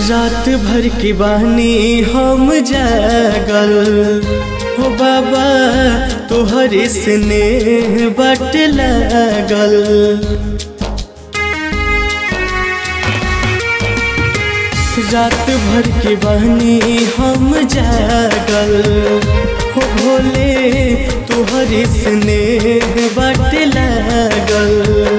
रात भर के बानी हम जागल हो बाबा तोहर स्नेह बट लागल रात भर के बानी हम जागल हो भोले तोहर स्नेह बट लागल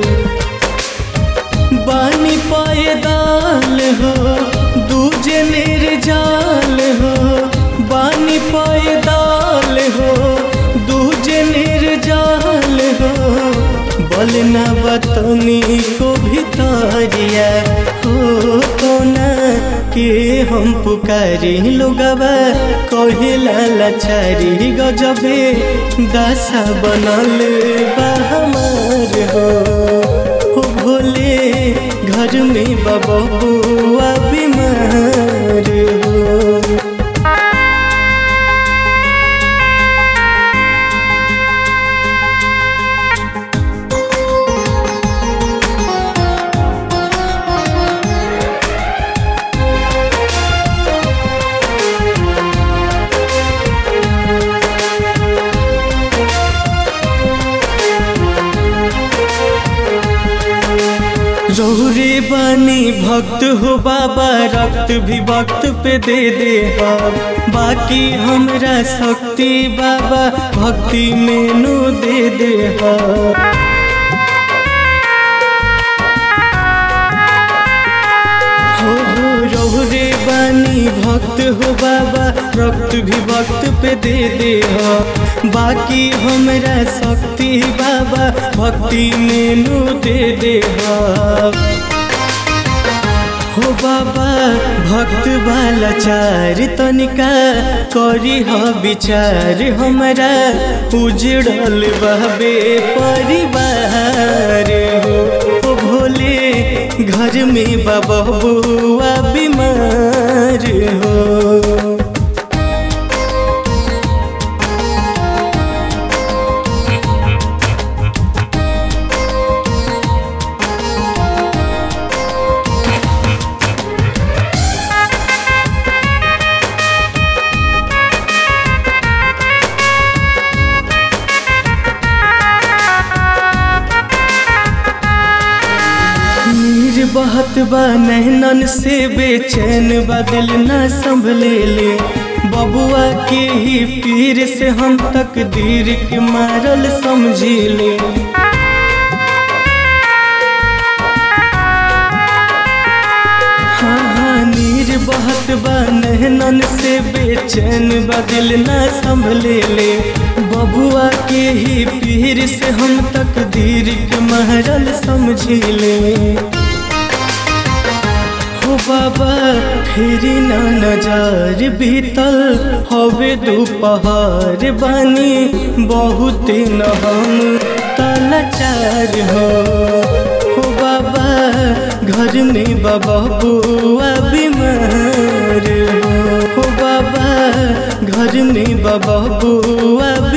बानी पायदाल हो दूजे निर्जाल हो बानी पायदाल हो दूजे निर्जाल हो बलना बतनी को भितरिया हो कोना के हम पुकारी लोगवा कहिला लाचारी गजबे दासा बनल बा हमार हो हो भोले घर में बबुआ बीमार हो रौरे बानी भक्त हो बाबा रक्त भी वक्त पे दे दे हम बाकी हमरा शक्ति बाबा भक्ति में नु दे दे हम हो हो रौरे बानी भक्त हो बाबा रक्त भी वक्त पे दे दे हो बाकी हमरा शक्ति बाबा भक्ति में नु दे दे हो हो बाबा भक्त वाला चार तनिका करी ह विचार हमरा उजड़ल बहबे परिवार हो हो भोले घर में बबुआ बीमार हो नीर बहत बा नैनन से बेचैन बदल न संभले ले बबुआ के ही पीर से हम तकदीर के मारल समझी ले हाँ हाँ नीर बहत बा नैनन से बेचैन बदल न संभले ले बबुआ के ही पीर से हम तकदीर के महरल समझी ले हो बाबा फेरी ना नजर बीतल हवे दोपहर बानी बहुत न हम तलाचार हो हो बाबा घर में बाबा बुआ बीमार हो हो बाबा घर में बाबा बुआ